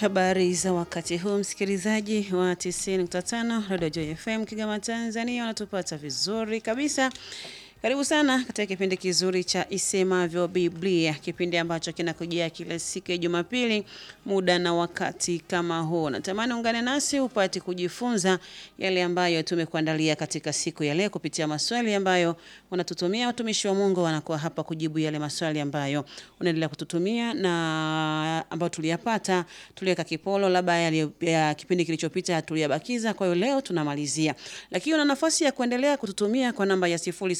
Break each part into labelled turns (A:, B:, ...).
A: Habari za wakati huu msikilizaji wa 90.5 Radio Joy FM Kigoma Tanzania, unatupata vizuri kabisa. Karibu sana katika kipindi kizuri cha Isemavyo Biblia, kipindi ambacho kinakujia kila siku ya Jumapili muda na wakati kama huu. Natamani ungane nasi upate kujifunza yale ambayo tumekuandalia katika siku ya leo kupitia maswali ambayo unatutumia. Watumishi wa Mungu wanakuwa hapa kujibu yale maswali ambayo unaendelea kututumia na ambayo tuliyapata, tuliweka kipolo labda yale ya kipindi kilichopita tuliyabakiza. Kwa hiyo leo tunamalizia, lakini una nafasi ya kuendelea kututumia kwa namba ya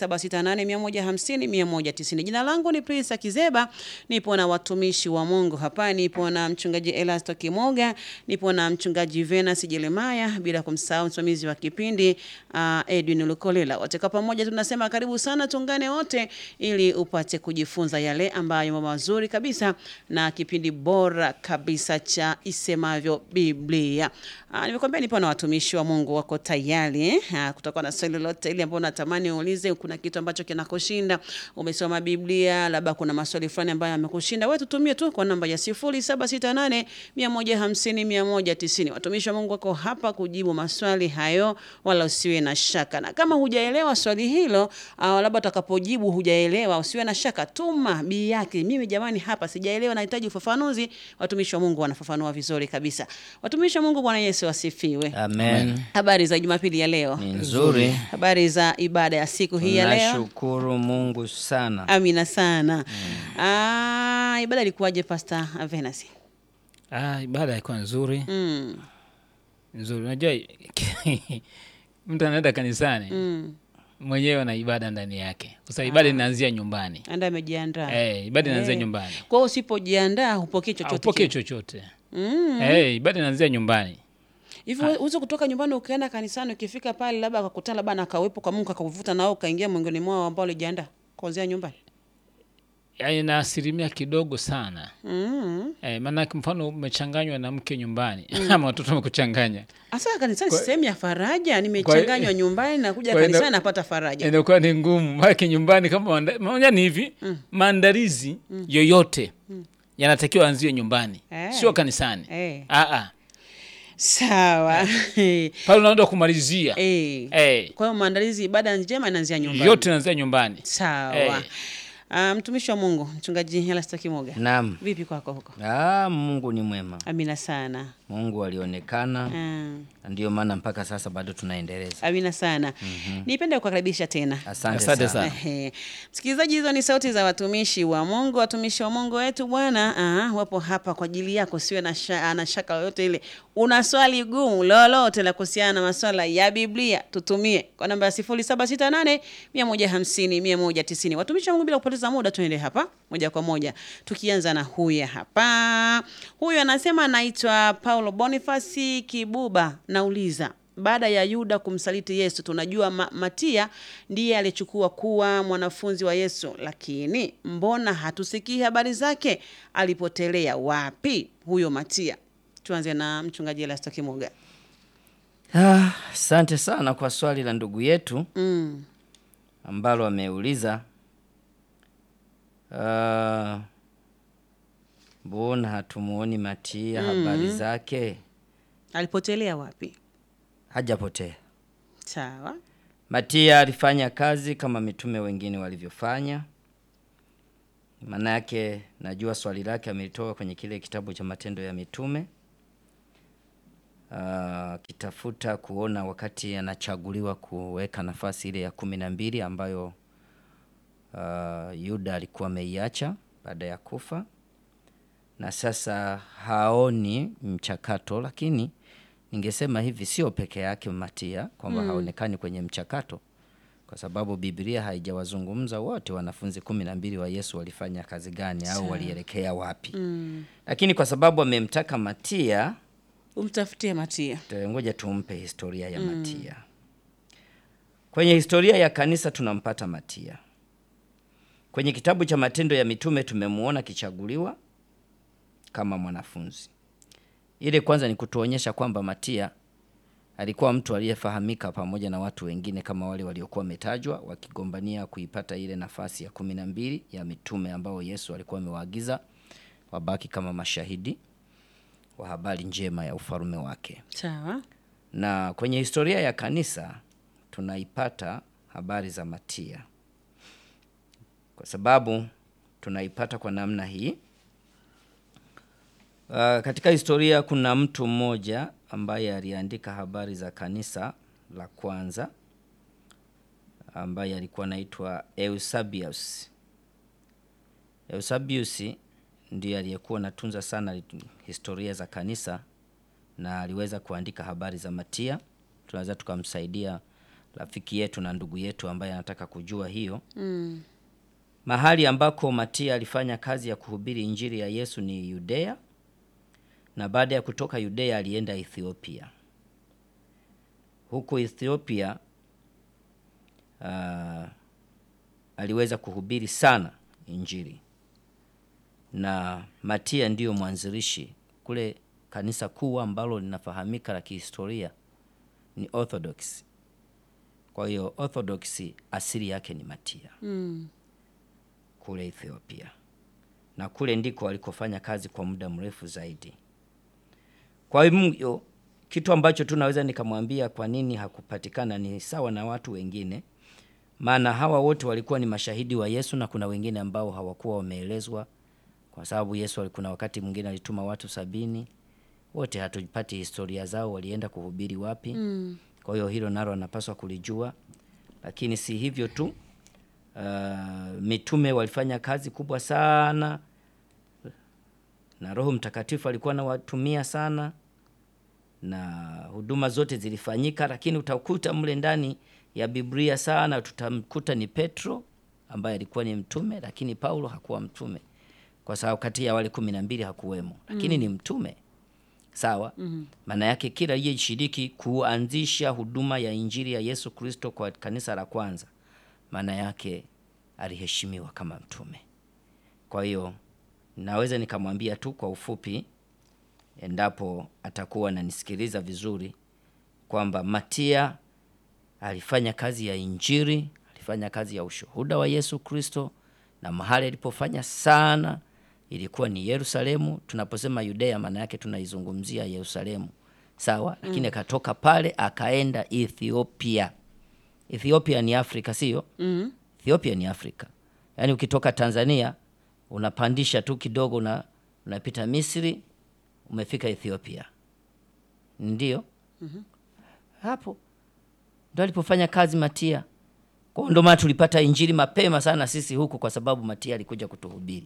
A: 0768150190. Jina langu ni Prince Kizeba, nipo na watumishi wa Mungu hapa, nipo na mchungaji Elasto Kimoga, nipo na mchungaji Venus Jeremaya, bila kumsahau msimamizi wa kipindi uh, Edwin Lukolela. Wote kwa pamoja tunasema karibu sana, tuungane wote ili upate kujifunza yale ambayo mambo mazuri kabisa na kipindi bora kabisa cha Isemavyo Biblia. Uh, nimekwambia nipo na watumishi wa Mungu wako tayari eh? Uh, kutakuwa na swali lolote ile ambalo natamani uulize, kuna kitu ambacho kinakushinda, umesoma Biblia, labda kuna maswali fulani ambayo yamekushinda, wewe tutumie tu kwa namba ya 0768 150 190. Watumishi wa Mungu wako hapa kujibu maswali hayo, wala usiwe na shaka. Na kama hujaelewa swali hilo, au labda utakapojibu hujaelewa, usiwe na shaka, tuma bii yake, mimi jamani, hapa sijaelewa, nahitaji ufafanuzi. Watumishi wa Mungu wanafafanua vizuri kabisa. Watumishi wa Mungu, Bwana Yesu asifiwe.
B: Amen.
A: Habari za Jumapili ya leo?
B: Ni nzuri.
A: Habari za ibada ya siku hii ya leo?
B: Nashukuru Mungu sana.
A: Amina sana. Ah, ibada ilikuwaje Pastor Venus?
C: Ah, ibada ilikuwa nzuri
A: Mm.
C: nzuri. Unajua mtu anaenda kanisani
A: Mm.
C: mwenyewe na ibada ndani yake, kwa sababu ibada inaanzia nyumbani.
A: Anda amejiandaa.
C: Eh, ibada inaanzia
A: Eh.
C: nyumbani,
A: Kwa hiyo usipojiandaa hupokei chochote.
C: upokee
A: kile.
C: chochote.
A: Mm.
C: Eh, ibada inaanzia nyumbani.
A: Hivi uweze kutoka nyumbani ukaenda kanisani ukifika pale labda akakutana labda na kawepo kwa Mungu akakuvuta na wewe ukaingia miongoni mwao ambao ulijiandaa kuanzia nyumbani.
C: Yaani na asilimia kidogo sana.
A: Mm.
C: Eh, maana mfano umechanganywa na mke nyumbani ama watoto wamekuchanganya,
A: Asa kanisani
C: Kwa-
A: si sehemu ya faraja, nimechanganywa nyumbani na kuja
C: kwa ina-
A: kanisani napata faraja.
C: inakuwa ni ngumu. Maana nyumbani kama manda- moja ni hivi, maandalizi yoyote yanatakiwa anzie nyumbani,
A: Eh.
C: sio kanisani.
A: Eh.
C: Ah, ah.
A: Sawa.
C: pale unaenda kumalizia
A: Eh.
C: Eh,
A: Kwa hiyo maandalizi ibada njema inaanzia nyumbani.
C: yote naanzia nyumbani.
A: Sawa.
C: Eh.
A: Ah, mtumishi wa Mungu, mchungaji Elasto Kimoga.
B: Naam.
A: Vipi kwako huko?
B: Ah, Mungu ni mwema.
A: Amina sana.
B: Mungu alionekana
A: Ah,
B: na ndio maana mpaka sasa bado tunaendeleza.
A: amina sana. Nipende kukaribisha tena.
B: Asante,
C: Asante
B: sana.
C: sana.
A: Ehe. Msikilizaji, hizo ni sauti za watumishi wa Mungu. Watumishi wa Mungu wetu Bwana ah, wapo hapa kwa ajili yako, siwe na, sha, na shaka yoyote ile. Una swali gumu lolote la kuhusiana na maswala ya Biblia, tutumie kwa namba ya 0768 150 190. Watumishi wa Mungu, bila kupoteza muda, tuende hapa moja kwa moja, tukianza na huyu hapa. Huyu anasema anaitwa Paulo Bonifasi Kibuba, nauliza baada ya Yuda kumsaliti Yesu, tunajua ma Matia ndiye alichukua kuwa mwanafunzi wa Yesu, lakini mbona hatusikii habari zake? Alipotelea wapi huyo Matia? Tuanze na mchungaji Elasto Kimoga.
B: Ah, Asante sana kwa swali la ndugu yetu
A: Mm.
B: ambalo ameuliza. Ah, Mbona hatumuoni Matia habari zake?
A: Alipotelea wapi?
B: Hajapotea.
A: Sawa.
B: Matia alifanya kazi kama mitume wengine walivyofanya. Maana yake najua swali lake amelitoa kwenye kile kitabu cha Matendo ya Mitume, akitafuta kuona wakati anachaguliwa kuweka nafasi ile ya kumi na mbili ambayo ah, Yuda alikuwa ameiacha baada ya kufa, na sasa haoni mchakato, lakini ningesema hivi, sio peke yake Matia kwamba haonekani kwenye mchakato, kwa sababu Biblia haijawazungumza wote wanafunzi kumi na mbili wa Yesu walifanya kazi gani au walielekea wapi. Lakini kwa sababu amemtaka Matia,
A: Umtafutie Matia.
B: te- ngoja tumpe historia ya Matia. Kwenye historia ya kanisa tunampata Matia. Kwenye kitabu cha Matendo ya Mitume tumemuona akichaguliwa kama mwanafunzi. Ile kwanza ni kutuonyesha kwamba Matia alikuwa mtu aliyefahamika pamoja na watu wengine kama wale waliokuwa wametajwa wakigombania kuipata ile nafasi ya kumi na mbili ya mitume ambao Yesu alikuwa amewaagiza wabaki kama mashahidi. wa habari njema ya ufalume wake.
A: Sawa.
B: Na kwenye historia ya kanisa tunaipata habari za Matia, kwa sababu tunaipata kwa namna hii. Uh, katika historia kuna mtu mmoja ambaye aliandika habari za kanisa la kwanza ambaye alikuwa anaitwa Eusebius. Eusebius ndiye aliyekuwa anatunza sana historia za kanisa na aliweza kuandika habari za Matia. Tunaweza tukamsaidia rafiki yetu na ndugu yetu ambaye anataka kujua hiyo
A: Mm.
B: mahali ambako Matia alifanya kazi ya kuhubiri injili ya Yesu ni Yudea, na baada ya kutoka Yudea alienda Ethiopia. Huko Ethiopia uh, aliweza kuhubiri sana injili, na Matia ndiyo mwanzilishi kule kanisa kuu ambalo linafahamika la kihistoria ni Orthodox. Kwa hiyo Orthodox asili yake ni Matia
A: Mm.
B: kule Ethiopia, na kule ndiko alikofanya kazi kwa muda mrefu zaidi. Kwa hiyo kitu ambacho tunaweza nikamwambia kwa nini hakupatikana ni sawa na watu wengine, maana hawa wote walikuwa ni mashahidi wa Yesu, na kuna wengine ambao hawakuwa wameelezwa, kwa sababu Yesu kuna wakati mwingine alituma watu sabini, wote hatupati historia zao, walienda kuhubiri wapi.
A: Mm.
B: Kwa hiyo hilo nalo anapaswa kulijua, lakini si hivyo tu. Uh, mitume walifanya kazi kubwa sana na Roho Mtakatifu alikuwa anawatumia sana na huduma zote zilifanyika, lakini utakuta mle ndani ya Biblia sana tutamkuta ni Petro ambaye alikuwa ni mtume, lakini Paulo hakuwa mtume kwa sababu kati ya wale kumi na mbili hakuwemo, lakini ni mtume sawa. Maana yake kila aliyeshiriki kuanzisha huduma ya injili ya Yesu Kristo kwa kanisa la kwanza, maana yake aliheshimiwa kama mtume. Kwa hiyo naweza nikamwambia tu kwa ufupi, endapo atakuwa ananisikiliza vizuri, kwamba Matia alifanya kazi ya injili, alifanya kazi ya ushuhuda wa Yesu Kristo, na mahali alipofanya sana ilikuwa ni Yerusalemu. Tunaposema Yudea, maana yake tunaizungumzia Yerusalemu, sawa. Lakini akatoka pale akaenda Ethiopia. Ethiopia ni Afrika, sio?
A: Mm.
B: Ethiopia ni Afrika, yaani ukitoka Tanzania unapandisha tu kidogo na unapita Misri, umefika Ethiopia, ndio hapo ndo alipofanya kazi Matia. Kwa hiyo ndo maana tulipata injili mapema sana sisi huku, kwa sababu Matia alikuja kutuhubiri.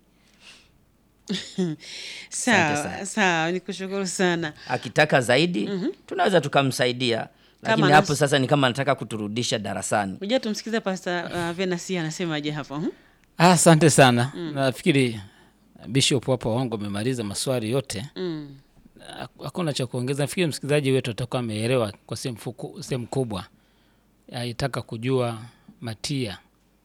A: Sawa,
B: sana.
A: sawa, nikushukuru sana.
B: Akitaka zaidi tunaweza tukamsaidia, lakini
A: Kama
B: hapo
A: nas-
B: sasa ni kama anataka kuturudisha darasani.
A: Ngoja tumsikize Pastor uh, Venasi anasemaje hapo. hmm?
C: Ah, Asante sana. Nafikiri Bishop hapo wangu amemaliza maswali yote,
A: Mm.
C: Hak- hakuna cha kuongeza. Nafikiri msikilizaji wetu atakuwa ameelewa kwa sehemu fuku- sehemu kubwa. Alitaka kujua Matia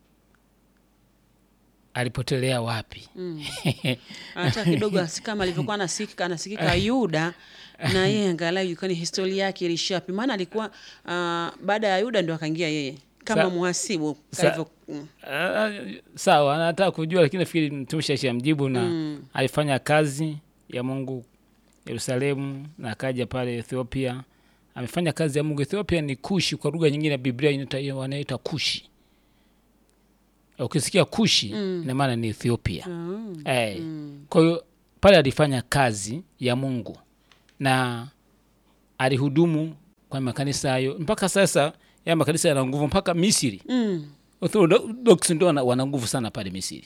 C: alipotelea wapi.
A: Hata kidogo asi- kama alivyokuwa anasikika anasikika Yuda na yeye angalau ilikuwa ni historia yake ilishapi, maana alikuwa uh, baada ya Yuda ndio akaingia yeye kama
C: Sa-
A: muhasibu
C: sa-
A: kalivyo mm.
C: Ah, sawa, anataka kujua, lakini nafikiri mtumishi ashamjibu na alifanya kazi ya Mungu Yerusalemu na akaja pale Ethiopia. Amefanya kazi ya Mungu. Ethiopia ni Kushi, kwa lugha nyingine ya Biblia inaita- wanaita Kushi. Ukisikia Kushi ina maana ni Ethiopia.
A: Mm.
C: Eh, Kwa hiyo pale alifanya kazi ya Mungu na alihudumu kwa makanisa hayo mpaka sasa. Ya makanisa yana nguvu mpaka Misri.
A: Mm.
C: Orthodox ndio wana, wana nguvu sana pale Misri,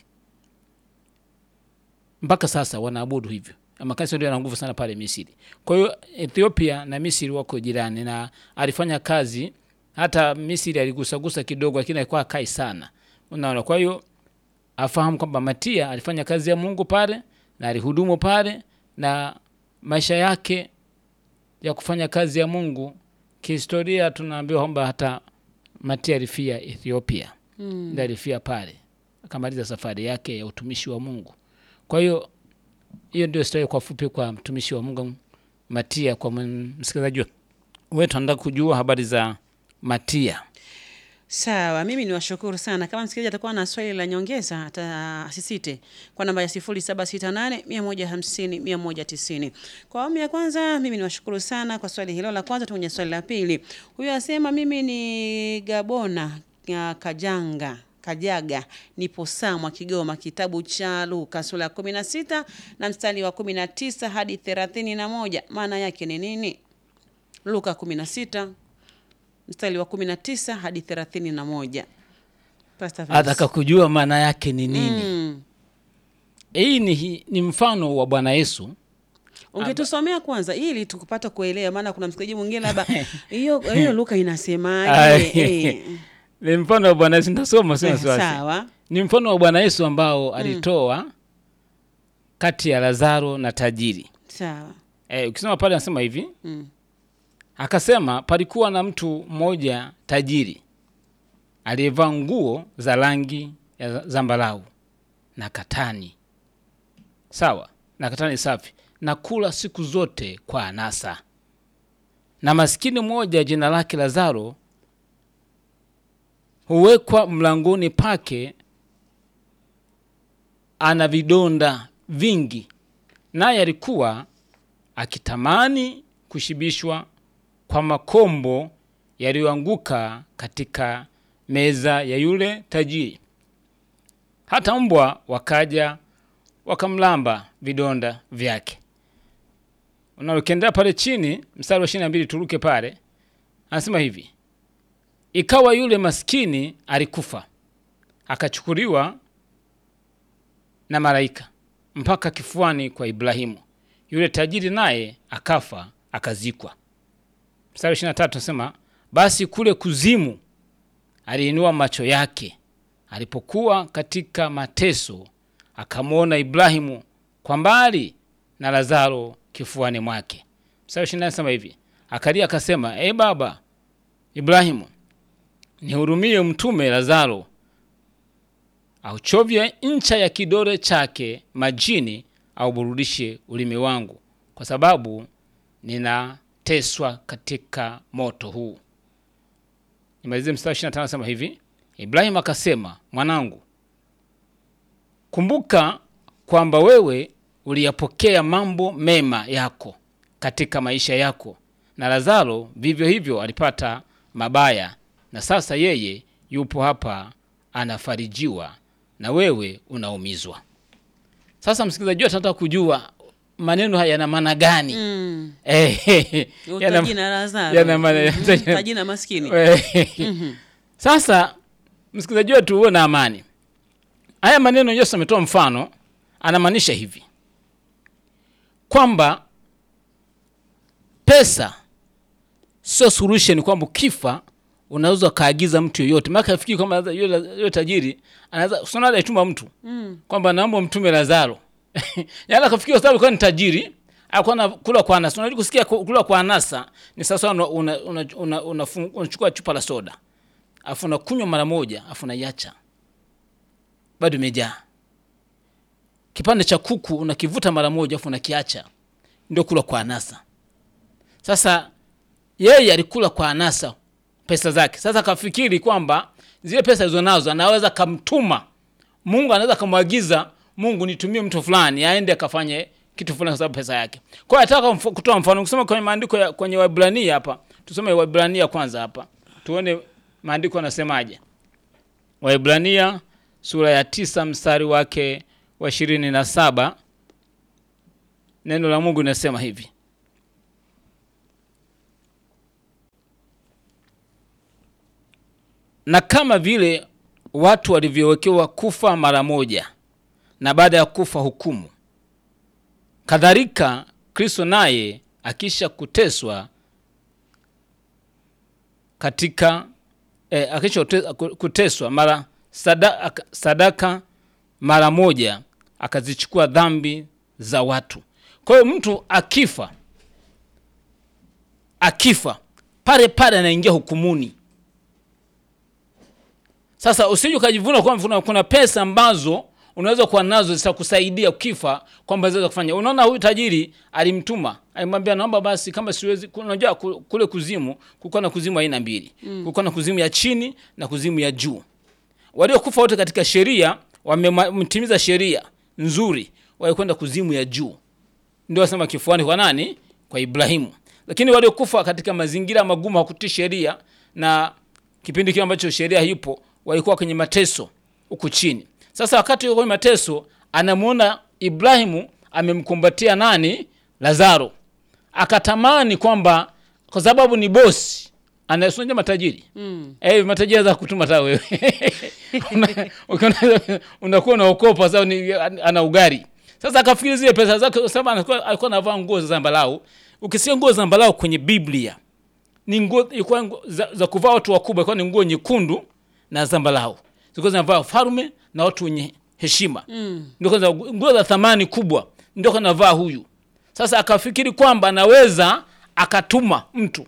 C: mpaka sasa wanaabudu hivyo. Makanisa ndio yana nguvu sana pale Misri. Kwa hiyo Ethiopia na Misri wako jirani, na alifanya kazi hata Misri aligusagusa kidogo, lakini alikuwa akai sana, unaona. Kwa hiyo afahamu kwamba Matia alifanya kazi ya Mungu pale na alihudumu pale, na maisha yake ya kufanya kazi ya Mungu kihistoria, tunaambiwa kwamba hata Matia alifia Ethiopia
A: Mm.
C: ndio alifia pale akamaliza safari yake ya utumishi wa Mungu. Kwa hiyo hiyo ndio historia kwa fupi kwa mtumishi wa Mungu Matia. Kwa msikilizaji wetu anataka kujua habari za Matia.
A: Sawa, mimi ni washukuru sana. Kama msikilizaji atakuwa na swali la nyongeza, ata asisite kwa namba ya 0768 150 190. Kwa awamu ya kwanza, mimi ni washukuru sana kwa swali hilo la kwanza. Tuenye swali la pili. Huyu asema mimi ni Gabona ya Kajanga Kajaga nipo Samwa Kigoma, kitabu cha Luka sura ya 16 na mstari wa 19 hadi 31. Maana yake ni nini? Luka 16 mstari wa 19 hadi 31. Pastor Vince.
C: ataka kujua maana yake ni nini
A: Mm.
C: hii ni, ni mfano wa bwana yesu
A: Ungetusomea kwanza ili tukupata kuelewa, maana kuna msikilizaji mwingine labda hiyo hiyo Luka
C: Ay.
A: inasemaje? Eh.
C: ni mfano wa bwana yesu nitasoma sio
A: Eh,
C: wasiwasi
A: Sawa.
C: ni mfano wa bwana yesu ambao alitoa kati ya lazaro na tajiri
A: Sawa.
C: e, ukisoma pale anasema hivi
A: Mm.
C: akasema palikuwa na mtu mmoja tajiri aliyevaa nguo za rangi ya zambarau na katani sawa na katani safi na kula siku zote kwa anasa na maskini mmoja jina lake lazaro huwekwa mlangoni pake ana vidonda vingi naye alikuwa akitamani kushibishwa kwa makombo yaliyoanguka katika meza ya yule tajiri. Hata mbwa wakaja wakamlamba vidonda vyake. Unalokiendea pale chini, mstari wa ishirini na mbili turuke pale, anasema hivi: ikawa yule maskini alikufa, akachukuliwa na malaika mpaka kifuani kwa Ibrahimu. Yule tajiri naye akafa akazikwa. Mstari ishirini na tatu nasema basi kule kuzimu aliinua macho yake alipokuwa katika mateso, akamwona Ibrahimu kwa mbali na Lazaro kifuani mwake. Mstari ishirini na nane nasema hivi akalia akasema, e baba Ibrahimu, nihurumie mtume Lazaro auchovye ncha ya kidole chake majini, auburudishe ulimi wangu, kwa sababu ninateswa katika moto huu. Nimalizie mstari ishirini na tano nasema hivi, Ibrahimu akasema, mwanangu, kumbuka kwamba wewe uliyapokea mambo mema yako katika maisha yako, na Lazaro vivyo hivyo alipata mabaya, na sasa yeye yupo hapa anafarijiwa, na wewe unaumizwa. Sasa msikilizaji wetu anataka kujua maneno haya yana maana gani?
A: Mm.
C: Eh, yana-
A: Utaji na Lazaro.
C: yana maana-
A: Mhm. Utaji na maskini.
C: Eh, Sasa msikilizaji wetu uwe na amani. Haya maneno Yesu ametoa mfano, anamaanisha hivi kwamba pesa sio solution, kwamba ukifa unaweza ukaagiza mtu yoyote. Maana afikiri kwamba labda yule yule tajiri anaweza usiona alituma mtu
A: Mm.
C: kwamba naomba mtume Lazaro. Yaani akafikiri kwa sababu alikuwa ni tajiri, alikuwa anakula kwa anasa. Unajua kusikia ku- kula kwa anasa ni sasa una una, una, una, una, unachukua chupa la soda. Afu unakunywa mara moja, afu unaiacha. Bado imejaa. Kipande cha kuku unakivuta mara moja afu unakiacha. Ndio kula kwa anasa. Sasa yeye alikula kwa anasa pesa zake. Sasa akafikiri kwamba zile pesa alizonazo anaweza kamtuma Mungu, anaweza kamwagiza Mungu, nitumie mtu fulani aende akafanye kitu fulani kwa sababu pesa yake. Kwa hiyo nataka mf- kutoa mfano, kusoma kwenye maandiko ya kwenye Waebrania hapa, tusome Waebrania kwanza hapa, tuone maandiko yanasemaje. Waebrania sura ya tisa mstari wake wa ishirini na saba neno la Mungu linasema hivi na kama vile watu walivyowekewa kufa mara moja na baada ya kufa hukumu, kadhalika Kristo naye akisha kuteswa katika eh, akisha kute- kuteswa mara sadaka, sadaka mara moja akazichukua dhambi za watu. Kwa hiyo mtu akifa akifa pale pale anaingia hukumuni. Sasa usije ukajivuna kwamba kuna, kuna pesa ambazo unaweza kuwa nazo zitakusaidia ukifa kwamba zinaweza kufanya unaona huyu tajiri alimtuma alimwambia naomba basi kama siwezi ku- unajua ku- kule kuzimu kulikuwa na kuzimu aina mbili mm. kulikuwa na kuzimu ya chini na kuzimu ya juu waliokufa wote katika sheria wametimiza sheria nzuri walikwenda kuzimu ya juu ndio wasema kifuani kwa nani kwa ibrahimu lakini waliokufa katika mazingira magumu hakutii sheria na kipindi kile ambacho sheria hipo walikuwa kwenye mateso huku chini sasa wakati yuko kwenye mateso anamwona ibrahimu amemkumbatia nani lazaro akatamani kwamba kwa sababu ni bosi anasunja matajiri mm. eh, matajiri za kutuma hata wewe Una- ukiona- unakuwa unaokopa sababu ni ana ugari sasa akafikiri zile pesa zake kwa sababu anakuwa- alikuwa anavaa nguo za zambalau ukisikia nguo za zambalau kwenye biblia ni nguo ilikuwa nguo za, za kuvaa watu wakubwa ilikuwa ni nguo nyekundu na zambalau zilikuwa zinavaa falme na watu wenye heshima mm. ndio za nguo za thamani kubwa ndio kanavaa huyu sasa akafikiri kwamba anaweza akatuma mtu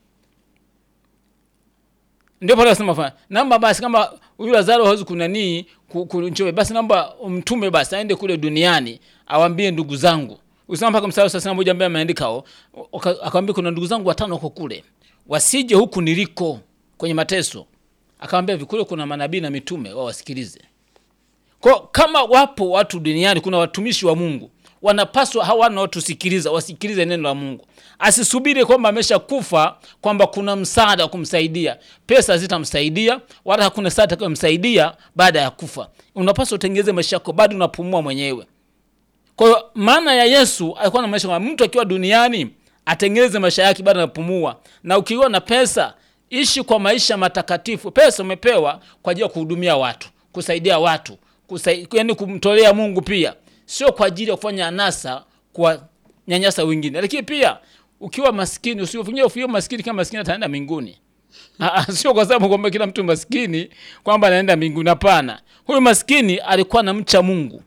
C: ndio pale wasema fa namba basi kama huyu Lazaro hawezi kunanii ku- kunchoe basi namba umtume basi aende kule duniani awambie ndugu zangu usema mpaka mstari wa thelathini na moja ambaye ameandika hao waka- akamwambia kuna ndugu zangu watano wako kule wasije huku niliko kwenye mateso akamwambia hivi kule kuna manabii na mitume wao wasikilize kwa kama wapo watu duniani kuna watumishi wa mungu wanapaswa hawa wanaotusikiliza wasikilize neno la mungu asisubiri kwamba ameshakufa kwamba kuna msaada wa kumsaidia pesa hazitamsaidia wala hakuna saa atakayomsaidia baada ya kufa unapaswa utengeze maisha yako bado unapumua mwenyewe kwa hiyo maana ya yesu alikuwa na maisha kwamba mtu akiwa duniani atengeneze maisha yake bado anapumua na ukiwa na pesa ishi kwa maisha matakatifu pesa umepewa kwa ajili ya kuhudumia watu kusaidia watu kusai, yani kumtolea mungu pia sio kwa ajili ya kufanya anasa kwa nyanyasa wengine lakini pia ukiwa maskini usifikirie maskini kama maskini ataenda mbinguni Ah, ah, sio kwa sababu kwamba kila mtu maskini kwamba anaenda mbinguni hapana huyu maskini alikuwa na mcha mungu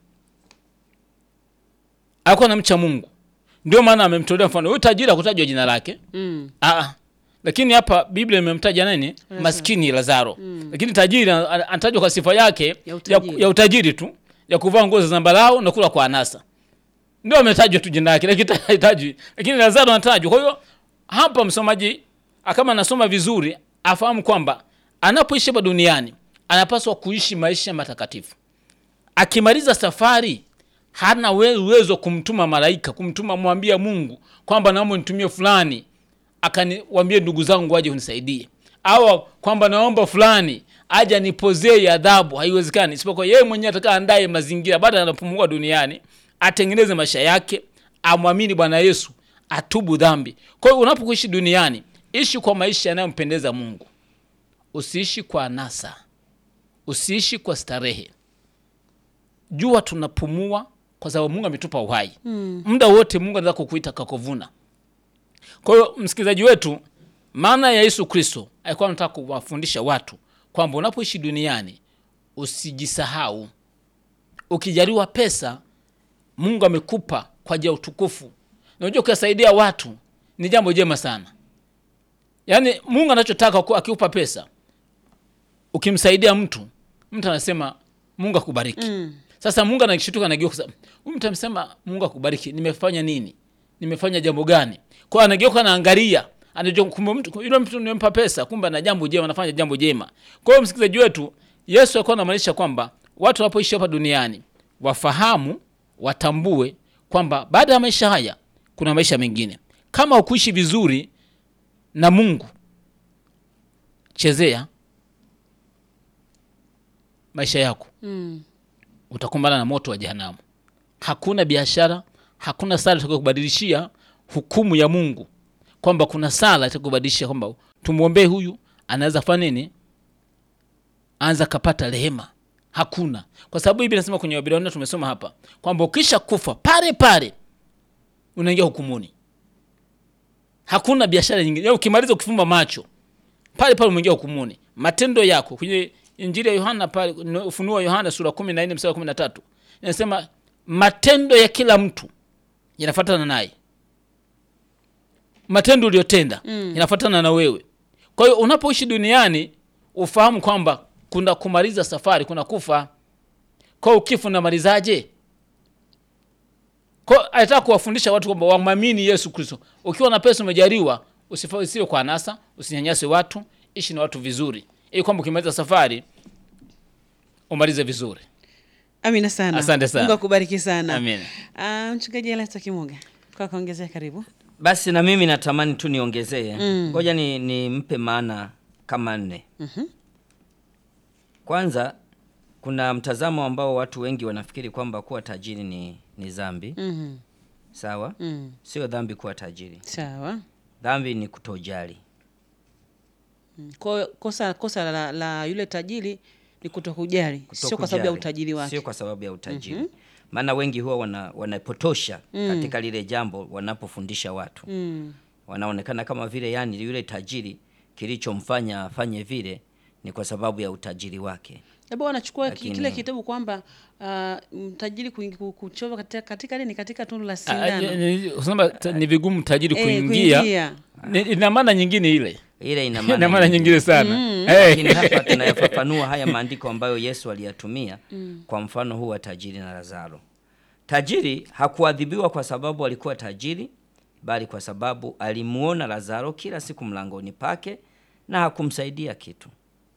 C: alikuwa na mcha mungu ndio maana amemtolea mfano huyu tajiri akutajwa jina lake
A: Mm.
C: Aa, lakini hapa biblia imemtaja nani maskini lazaro lakini tajiri ana- ana- anatajwa kwa sifa yake
A: Ya
C: ya,
A: utajiri.
C: ya utajiri tu ya kuvaa nguo za zambarau na kula kwa anasa ndio ametajwa tu jina lake lakini hatajwi lakini lazaro anatajwa kwa hiyo hapa msomaji ah, kama anasoma vizuri afahamu kwamba anapoishi hapa duniani anapaswa kuishi maisha matakatifu akimaliza safari hana we- uwezo wa kumtuma malaika kumtuma mwambia mungu kwamba naomba nitumie fulani akaniwambie ndugu zangu waje unisaidie au kwamba naomba fulani aje anipozee adhabu haiwezekani isipokuwa yeye mwenyewe atakaa andaye mazingira baada anapumua duniani atengeneze maisha yake amwamini bwana yesu atubu dhambi kwa hiyo unapokuishi duniani ishi kwa maisha yanayompendeza mungu usiishi kwa anasa usiishi kwa starehe jua tunapumua kwa sababu mungu ametupa uhai mm. muda wote mungu anaweza kukuita kakovuna kwa hiyo msikilizaji wetu maana ya yesu kristo alikuwa anataka kuwafundisha watu kwamba unapoishi duniani usijisahau ukijaliwa pesa mungu amekupa kwa ajili ya utukufu unajua ukiwasaidia watu ni jambo jema sana yaani mungu anachotaka ku- akikupa pesa ukimsaidia mtu mtu anasema mungu akubariki
A: Mm.
C: sasa mungu anakishtuka anageuka huyu mtu amesema mungu akubariki nimefanya nini nimefanya jambo gani kwa anageuka anaangalia anajua kumbe mtu yule mtu nimempa pesa kumbe ana jambo jema anafanya jambo jema kwa hiyo msikilizaji wetu yesu alikuwa anamaanisha kwamba watu wanapoishi hapa duniani wafahamu watambue kwamba baada ya maisha haya kuna maisha mengine kama ukuishi vizuri na mungu chezea maisha yako
A: Mm.
C: utakumbana na moto wa jehanamu hakuna biashara hakuna sala itakayokubadilishia hukumu ya mungu kwamba kuna sala itakubadilishia kwamba tumwombee huyu anaweza fanya nini anza kapata rehema hakuna kwa sababu hivi nasema kwenye wabilania tumesoma hapa kwamba ukisha kufa pale pale unaingia hukumuni hakuna biashara nyingine Yaani ukimaliza ukifumba macho pale pale umeingia hukumuni matendo yako kwenye injili ya yohana pale no- ufunuo wa yohana sura kumi na nne mstari wa kumi na tatu inasema matendo ya kila mtu yanafuatana naye matendo uliyotenda mm. yanafuatana na wewe kwa hiyo unapoishi duniani ufahamu kwamba kuna kumaliza safari kuna kufa kwa hiyo kifo namalizaje kwa alitaka kuwafundisha watu kwamba wamwamini yesu kristo ukiwa na pesa umejaliwa usifa- usiwe kwa anasa usinyanyase watu ishi na watu vizuri ili kwamba ukimaliza safari umalize vizuri
A: Amina sana.
C: Asante sana.
A: Mungu akubariki sana.
C: Amina.
A: Ah, mchungaji Elasto Kimuga. Kwa kuongezea karibu.
B: Basi na mimi natamani tu niongezee, ngoja ni nimpe maana kama nne. Kwanza, kuna mtazamo ambao watu wengi wanafikiri kwamba kuwa tajiri ni, ni dhambi.
A: Mhm.
B: Sawa,
A: Mm.
B: sio dhambi kuwa tajiri.
A: Sawa.
B: Dhambi ni kutojali.
A: Mm. Kwa kosa kosa la, la yule tajiri ni kutokujali, sio kwa sababu ya
B: Kutokujali.
A: utajiri wake.
B: Sio kwa sababu ya utajiri. Maana wengi huwa wana, wanapotosha katika lile jambo wanapofundisha watu
A: Mm.
B: wanaonekana kama vile yani yule tajiri kilichomfanya afanye vile ni kwa sababu ya utajiri wake.
A: Labda wanachukua ki-
B: Lakini-
A: kile kitabu kwamba ah, mtajiri kuingi- ku- kuchova katika katika nini katika tundu la
C: Ah,
A: sindano.
C: ni- usema ta- ni vigumu tajiri
A: Eh,
C: kuingia
A: kuingia.
C: Ni- ina maana nyingine ile
B: Ile ina
C: ina
B: maana
C: maana nyingine sana Eh.
B: lakini hapa tunayafafanua haya maandiko ambayo Yesu aliyatumia kwa mfano huu wa tajiri na Lazaro. Tajiri hakuadhibiwa kwa sababu alikuwa tajiri, bali kwa sababu alimuona Lazaro kila siku mlangoni pake na hakumsaidia kitu.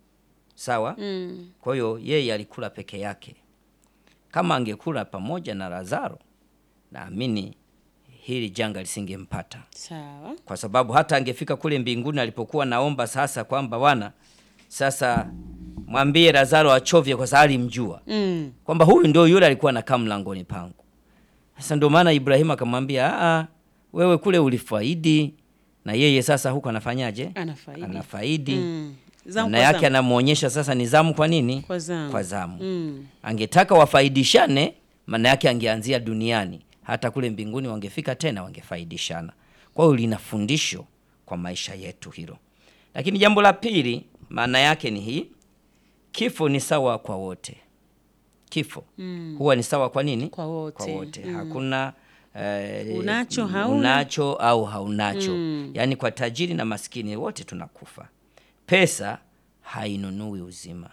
B: Sawa?
A: Mm.
B: Kwa hiyo yeye alikula peke yake. Kama angekula pamoja na Lazaro, naamini hili janga lisingempata
A: Sawa.
B: kwa sababu hata angefika kule mbinguni alipokuwa naomba sasa kwamba Bwana, sasa mwambie Lazaro achovye, kwa sababu alimjua
A: Mm.
B: kwamba huyu ndio yule alikuwa anakaa mlangoni pangu. Sasa ndio maana Ibrahimu akamwambia, "Aa, wewe kule ulifaidi na yeye sasa huko anafanyaje?
A: Anafaidi.
B: Anafaidi.
A: Mm. Zamu
B: Maana
A: kwa
B: yake
A: zamu.
B: anamuonyesha sasa ni zamu kwa nini?
A: Kwa zamu.
B: Kwa zamu.
A: Mm.
B: Angetaka wafaidishane, maana yake angeanzia duniani, hata kule mbinguni wangefika tena wangefaidishana. Kwa hiyo lina fundisho kwa maisha yetu hilo. Lakini jambo la pili, maana yake ni hii, kifo ni sawa kwa wote. Kifo
A: Mm.
B: huwa ni sawa kwa nini?
A: Kwa wote.
B: Kwa wote. Hakuna eh,
A: Unacho, hauna.
B: unacho au haunacho.
A: Mm.
B: Yaani kwa tajiri na maskini wote tunakufa. Pesa hainunui uzima.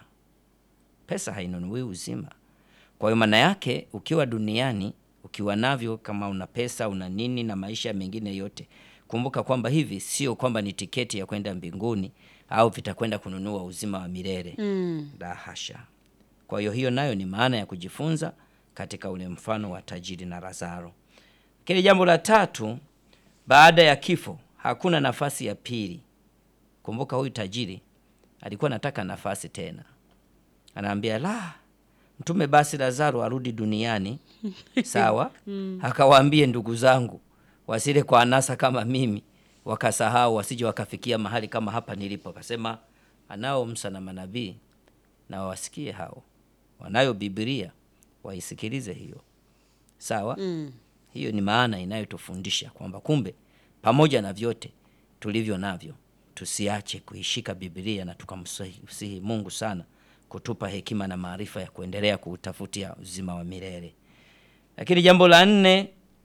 B: Pesa hainunui uzima. Kwa hiyo maana yake ukiwa duniani, ukiwa navyo, kama una pesa, una nini na maisha mengine yote, kumbuka kwamba hivi sio kwamba ni tiketi ya kwenda mbinguni au vitakwenda kununua uzima wa milele.
A: Mm.
B: La hasha. Kwa hiyo hiyo nayo ni maana ya kujifunza katika ule mfano wa tajiri na Lazaro. Lakini jambo la tatu, baada ya kifo hakuna nafasi ya pili. Kumbuka huyu tajiri alikuwa anataka nafasi tena, anaambia la, mtume basi Lazaro arudi duniani sawa, akawaambie ndugu zangu wasile kwa anasa kama mimi, wakasahau wasije wakafikia mahali kama hapa nilipo. Akasema anao Musa na manabii na wawasikie hao, wanayo Biblia waisikilize hiyo, sawa.
A: Mm.
B: Hiyo ni maana inayotufundisha kwamba kumbe pamoja na vyote tulivyo navyo tusiache kuishika Biblia na tukamsihi Mungu sana kutupa hekima na maarifa ya kuendelea kuutafutia uzima wa milele. Lakini jambo la nne,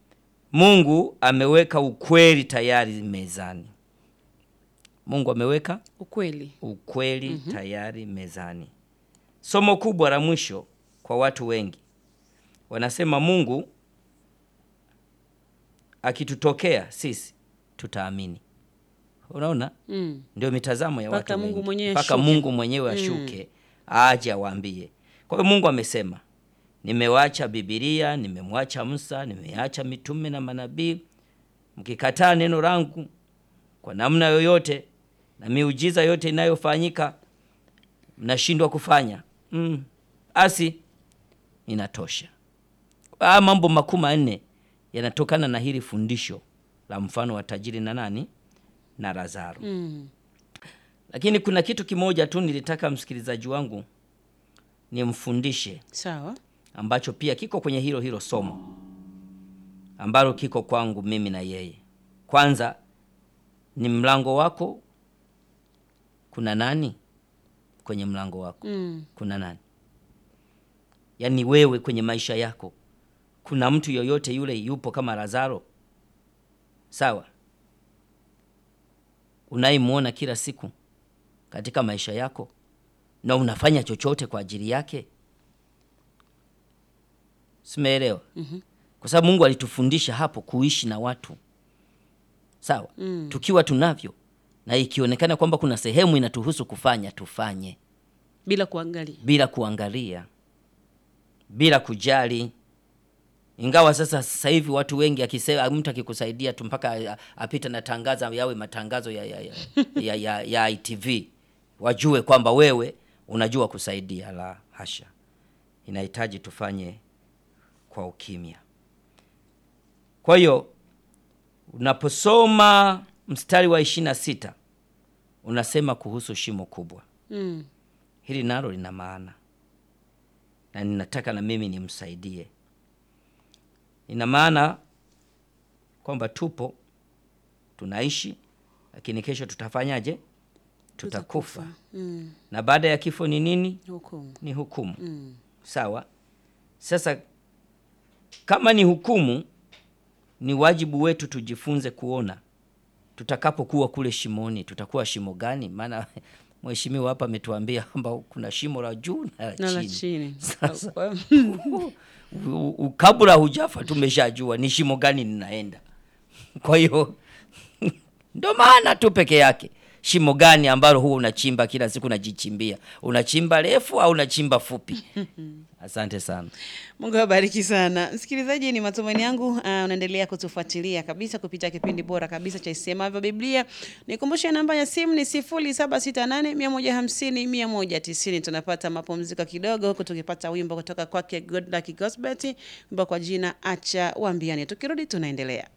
B: Mungu ameweka ukweli tayari mezani. Mungu ameweka
A: Ukweli.
B: ukweli tayari mezani. Somo kubwa la mwisho kwa watu wengi, wanasema Mungu akitutokea sisi tutaamini. Unaona,
A: Mm.
B: ndio mitazamo ya
A: Mpaka
B: watu
A: Mungu
B: wengi.
A: mwenyewe
B: mpaka
A: ashuke.
B: Mungu mwenyewe ashuke aje awaambie. Kwa hiyo Mungu amesema, nimewacha Biblia, nimemwacha Musa, nimeacha mitume na manabii, mkikataa neno langu kwa namna yoyote na miujiza yote inayofanyika mnashindwa kufanya mm, asi inatosha. Haya mambo makuu manne yanatokana na hili fundisho la mfano wa tajiri na nani na Lazaro.
A: Mm.
B: Lakini kuna kitu kimoja tu nilitaka msikilizaji wangu nimfundishe
A: Sawa.
B: ambacho pia kiko kwenye hilo hilo somo ambalo kiko kwangu mimi na yeye. Kwanza ni mlango wako, kuna nani kwenye mlango wako?
A: Mm.
B: Kuna nani? Yaani wewe kwenye maisha yako kuna mtu yoyote yule yupo kama Lazaro? Sawa, unayemwona kila siku katika maisha yako na unafanya chochote kwa ajili yake? simeelewa kwa sababu mungu alitufundisha hapo kuishi na watu sawa mm. tukiwa tunavyo na ikionekana kwamba kuna sehemu inatuhusu kufanya tufanye
A: bila kuangalia
B: bila kuangalia bila kujali ingawa sasa sasa hivi watu wengi akisema mtu akikusaidia tu mpaka a- apita na tangaza yawe matangazo ya, ya, ya, ya, ya, ya ITV wajue kwamba wewe unajua kusaidia. La hasha, inahitaji tufanye kwa ukimya. Kwa hiyo unaposoma mstari wa ishirini na sita unasema kuhusu shimo kubwa
A: mm.
B: hili nalo lina maana na ninataka na mimi nimsaidie. Ina maana kwamba tupo tunaishi, lakini kesho tutafanyaje? Tutakufa,
A: Mm.
B: na baada ya kifo ni nini?
A: Hukumu.
B: Ni hukumu.
A: Mm.
B: Sawa. Sasa kama ni hukumu, ni wajibu wetu tujifunze kuona tutakapokuwa kule shimoni, tutakuwa shimo gani? Maana mheshimiwa hapa ametuambia kwamba kuna shimo la juu na la
A: Na la
B: chini.
A: chini.
B: Sasa
A: Kwa-
B: u- u- kabla hujafa tumeshajua ni shimo gani ninaenda. Kwa hiyo ndo maana tu peke yake shimo gani ambalo huwa unachimba kila siku unajichimbia, unachimba refu au unachimba fupi? Asante sana.
A: Mungu awabariki sana msikilizaji, ni matumaini yangu uh, unaendelea kutufuatilia kabisa kupitia kipindi bora kabisa cha Isemavyo Biblia. Nikumbushe namba ya simu ni sifuri saba sita nane mia moja hamsini mia moja tisini. Tunapata mapumziko kidogo huku tukipata wimbo kutoka kwake Godluck Gosbert, wimbo kwa jina acha waambiane. Tukirudi tunaendelea.